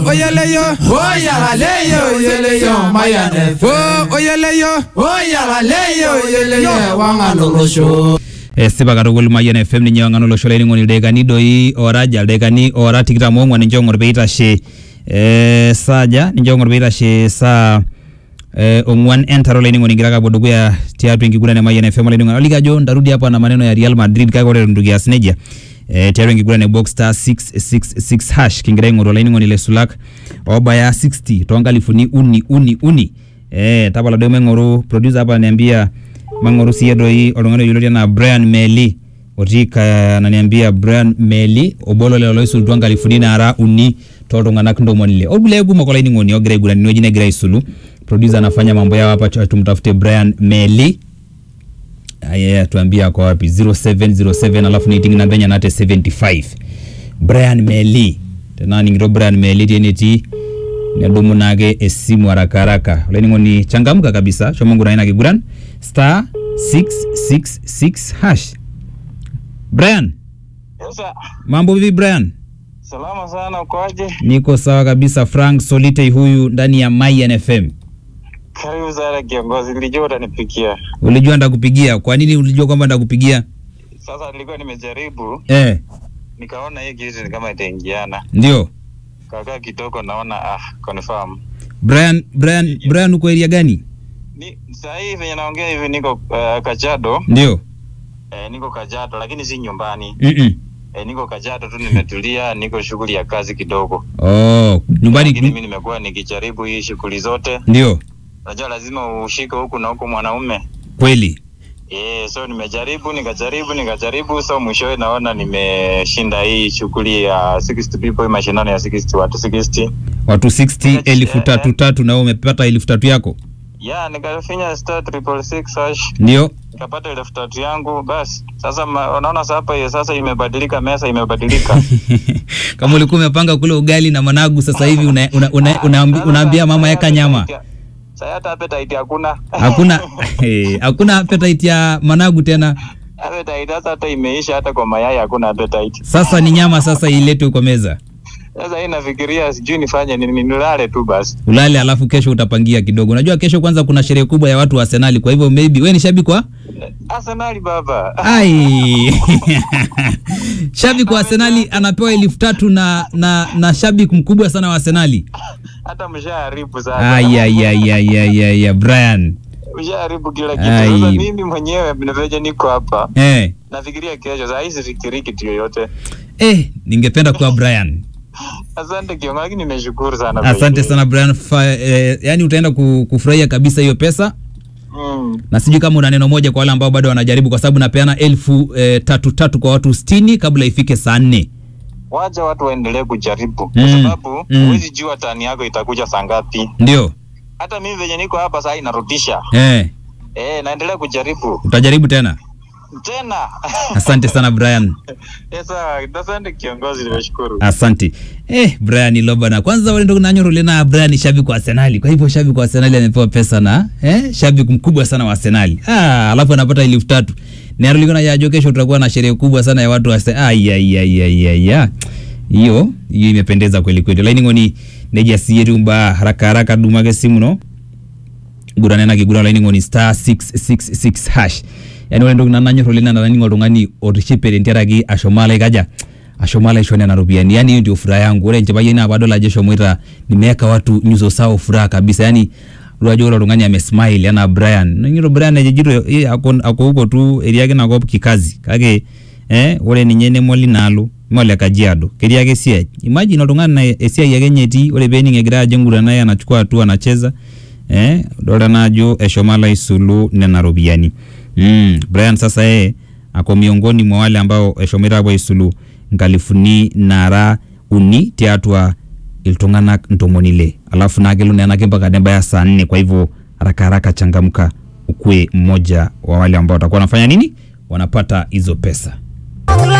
oyeleyo oyalaleyo oyeleyo mayanefe o oyeleyo oyalaleyo oyeleyo wanganolosho esipa katukul mayian fm ninye wang'an olosho laining'oni ildaikani doi oraja ildaikani ora tikitam oong'uan ninche ong'or peitashe eh, saaja ninche ong'or peitashe saa eh, ong'uan entaro laining'oni kigira kapuo dukuya tiatua enkiguran e mayian fm olaining'oni aliki ajo ntarudi hapa na maneno ya real madrid kake ore eton itu kias nejia eh, tiatua enkiguran e box star 666 hash kingira aing'oru olaining'oni le sulak obaya 60 toonkalifuni uni uni uni eh, tapala duo maing'oru producer hapa ananiambia mang'oru siye doi oltung'ani yioloti enaa Brian Meli otii ka- ananiambia Brian Meli obo lolelo loisulutua nkalifuni naara uni toltung'anak ntomoni ile orkulie kumok olainining'oni ogira aiguran inewueji negira aisulu producer anafanya mambo yao hapa tu- tumtafute Brian Meli Aya, tuambie ako wapi 0707 alafu niting namba enye nate 75 Brian Meli tena ningito Brian Meli tie netii nedumu naake esimu haraka haraka olainining'oni changamka kabisa shomo ngurai ina kiguran star 666 hash Brian Sasa mambo vipi Brian salama sana, ukoaje? niko sawa kabisa Frank Solitei huyu ndani ya Mayan FM Karibu sana kiongozi, nilijua utanipikia. ulijua ndakupigia kwa nini ulijua kwamba ndakupigia Sasa nilikuwa nimejaribu, eh nikaona hii kitu ni kama itaingiana, ndio kakaa kidogo, naona ah, confirm Brian Brian Brian uko area gani ni saa hii venye naongea hivi niko uh, Kajiado ndio eh, niko Kajiado lakini si nyumbani mm -mm. eh, niko Kajiado tu, nimetulia, niko shughuli ya kazi kidogo, oh nyumbani lakini mimi nimekuwa nikijaribu hii shughuli zote. ndio Unajua lazima ushike huku na huku mwanaume kweli Yeah, so nimejaribu nikajaribu nikajaribu, so mwishowe naona nimeshinda hii shughuli ya 60 people, hii mashindano ya 60 watu 60. watu 60 Yes, elfu eh, tatu eh. tatu na wewe umepata elfu tatu yako Yeah, nikafinya star triple six hash ndio nikapata elfu tatu yangu. Basi sasa ma- unaona sasa hapa hiyo sasa imebadilika, mesa imebadilika. kama ulikuwa umepanga kule ugali na managu sasa hivi una, una, una, unaambi, unaambia mama yeka nyama Sasa hata appetite hakuna. hakuna eh, hakuna appetite ya managu tena appetite sasa hata imeisha, hata kwa mayai hakuna appetite. sasa ni nyama sasa iletwe kwa meza Sasa hii nafikiria sijui nifanye nini, nilale tu basi. ulale alafu kesho utapangia kidogo unajua kesho kwanza kuna sherehe kubwa ya watu wa arsenali kwa hivyo maybe we ni shabiki wa Arsenali baba. ai shabiki wa arsenali anapewa elfu tatu na, na, na shabiki mkubwa sana wa arsenali hata mshaharibu sana. Ai, ai, ai, ai, ai, ai, ai, brian Ushaharibu kila kitu. Ai. Sasa mimi mwenyewe venye niko hapa eh, nafikiria kesho, saa hii sifikiri kitu yoyote. eh, ningependa kuwa brian Asante kiongozi, lakini nimeshukuru sana. asante sana brian Fa, eh, yani utaenda ku, kufurahia kabisa hiyo pesa Mm. na sijui kama una neno moja kwa wale ambao bado wanajaribu kwa sababu napeana elfu eh, tatu tatu kwa watu sitini kabla ifike saa nne Wacha watu waendelee kujaribu kwa Mm. sababu Mm. huwezi jua tani yako itakuja saa ngapi. ndio Hata mimi venye niko hapa saa hii narudisha. eh, Eh, naendelea kujaribu utajaribu tena tena. asante sana brian Yes, asante kiongozi, nimeshukuru. asante eh, brian lobana kwanza wale ndo nanyorole na brian ni shabiki wa arsenali kwa hivyo shabiki wa arsenali amepewa pesa na eh, shabiki mkubwa sana wa arsenali ah, alafu anapata elfu tatu narolikona yajo kesho tutakuwa na sherehe kubwa sana ya watu wa Arsenal. Ai, ai, ai, ai, ai, ai. hiyo hiyo imependeza kweli kweli laini ngoni neja siyerumba haraka haraka dumage simu no guranena kigura laini ngoni star 666 hash yani ore entoki nananyor oleng naa naning oltung'ani otishipete ntiaraki ashomala ikaja ashomala aisho nena ropiyiani yani hiyo ndio furaha yangu ore enchipai ai naa paadol ajo eshomoita nimeweka watu nyuso sao furaha kabisa yani ore ajo ore oltung'ani amesmile enaa brian ningito brian ejejito eh, ako ako huko tu etii ake inakop kikazi kake eh, ore ninye nemoli naalo mole kajiado ketii ake esiai imagine oltung'ani na esiai ake nye etii ore peening egira ajo engura naye anachukua hatua anacheza eh, dolta naa ajo eshomo alo aisulu nena ropiyiani mm, brian sasa yeye ako miongoni mwa wale ambao eshomoita apuo aisulu nkalifuni nara uni tiatua iltung'anak ntomoni ile alafu naa kelo nenake mpaka nebaya saa nne kwa hivyo haraka haraka changamka ukue mmoja wa wale ambao watakuwa wanafanya nini wanapata hizo pesa